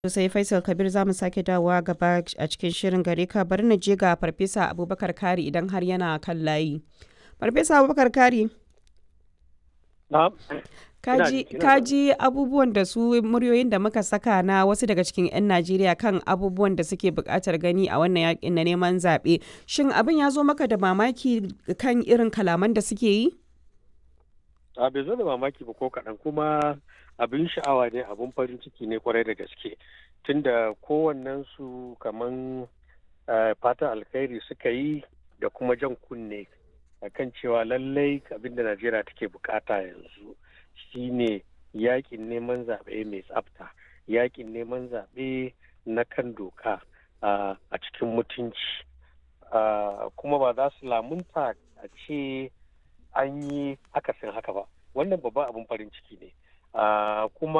sosai faisal kabir za mu sake dawowa gaba a cikin shirin gare ka bari na je ga farfesa abubakar kari idan har yana kan layi farfesa abubakar kari kaji, kaji abubuwan da su muryoyin da muka saka na wasu daga cikin 'yan najeriya kan abubuwan da suke buƙatar gani a wannan yakin na neman zaɓe shin abin ya zo maka da mamaki kan irin kalaman da suke yi a bai zo da mamaki ba ko kaɗan kuma abin sha'awa ne abin farin ciki ne kwarai da gaske tunda kowannen su kaman fatan alkhairi suka yi da kuma jan kunne kan cewa lallai abin da najeriya take bukata yanzu shine yakin neman zaɓe mai tsafta yakin neman zaɓe na kan doka a cikin mutunci kuma ba za su lamunta a ce an yi akasin haka ba wannan babban abin farin ciki ne kuma